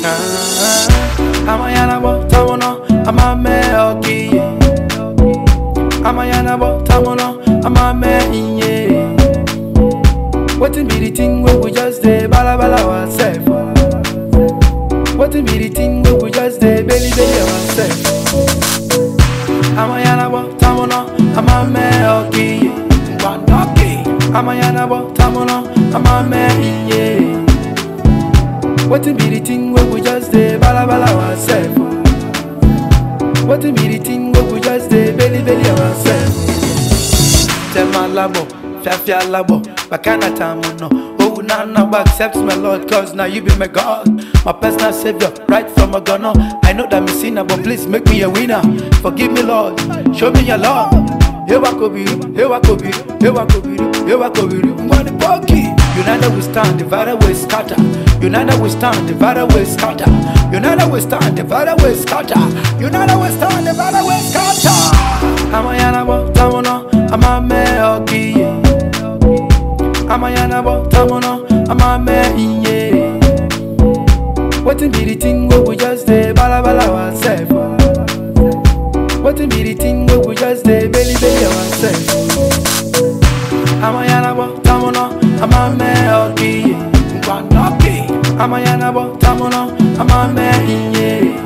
Amayana bo tamono, amame okiye. Amayana bo tamono, amame inye. Wetin be the thing wey we just dey balabala ourselves? Wetin be the thing wey we just dey belly belly ourselves? Amayana bo tamono, amame okiye. Ngwandoki. Amayana bo tamono, amame inye. Wetin be the thing wey we just dey balabala ourselves? Wetin be the thing wey we just dey belly belly ourselves? Tema labo, fiafia labo, bakana tamuno. Oh na na, but accept my Lord, cause now you be my God, my personal savior, right from a gunner. I know that me sinner, but please make me a winner. Forgive me, Lord, show me your love. Ewa kobiru, ewa kobiru, ewa kobiru, ewa kobiru. Ngwani poki. United we stand, divided we scatter. United we stand, divided we scatter. United we stand, divided we scatter. United we stand, divided we scatter. Amayana bo tamono, amame okiye. Amayana bo tamono, amame inye. Wetin be the thing wey we just dey balabala ourselves? Wetin be the thing wey we just dey belly belly ourselves? Amayana bo tamono, amame okiye. Ngwandoki. Amayana bo tamono, amame inye.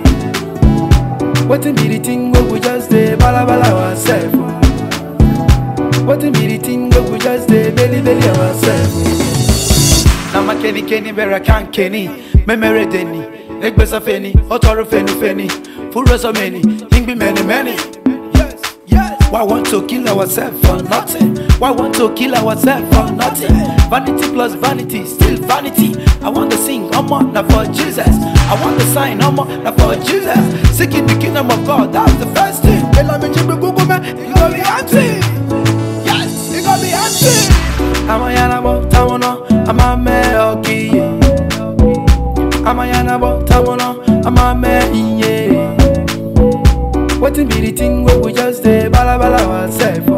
Wetin be the thing wey we just dey balabala ourselves? Wetin be the thing wey we just dey belly belly ourselves? Na ma keni keni bẹ̀rẹ̀ kan keni, mẹ́mẹ́rẹ́ deni, egbesa feni, ọtọrọ feni feni, fúrẹ́sọ meni, ingbi mẹ́ni mẹ́ni. Yes, yes. Why want to kill ourselves for nothing? Why want to kill ourselves for nothing? Vanity plus vanity, still vanity. I want to sing, Omo, na for Jesus. I want to sign, Omo, na for Jesus. Seeking the kingdom of God, that's the first thing. Bella me chibi gugu me, it gonna be empty. Yes, it gonna be empty. Amayana bo tamono, amame okiye. Amayana bo tamono, amame inye. Wetin be the thing wey we just dey balabala ourselves?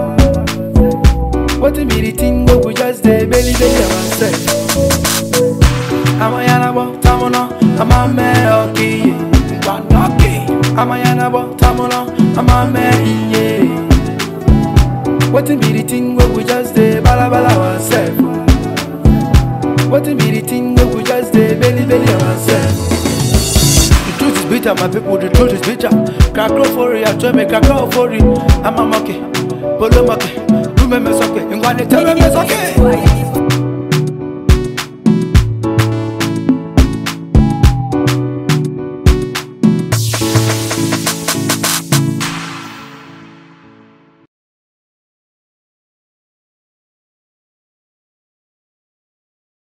Wetin be the thing wey we just dey belly belly ourselves? Amayana bo tamono, amame okiye. Ngwandoki. Amayana bo tamono, amame inye. Wetin be the thing wey we just dey balabala ourselves? Wetin be the thing wey we just dey belly belly ourselves? The truth is bitter, my people, the truth is bitter. Crack roll for it, I tell me crack roll for it. I'm a monkey, polo monkey, do me me soke, ngwane tell me me soke.